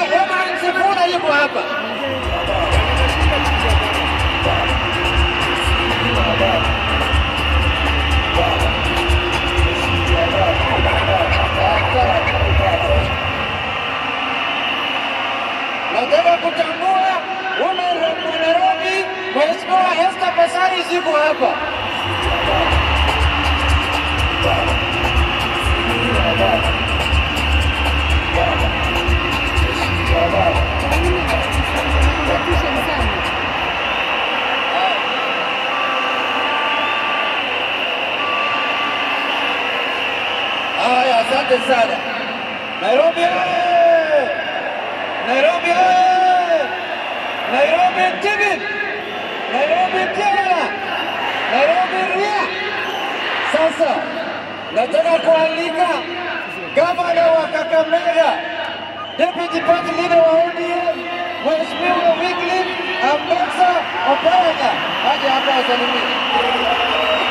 Herman Sifuna yuko hapa. Nataka kutambua women rep wa Nairobi, Mheshimiwa Esther Pasari ziko hapa. Haya, asante sana. Nairobi oye! Nairobi oye! Nairobi Tigit! Nairobi tena! Nairobi ria! Sasa nataka kualika gavana wa Kakamega, deputy party leader wa ODM, Mheshimiwa Wycliffe Ambassa Oparanya aje hapa asalimie.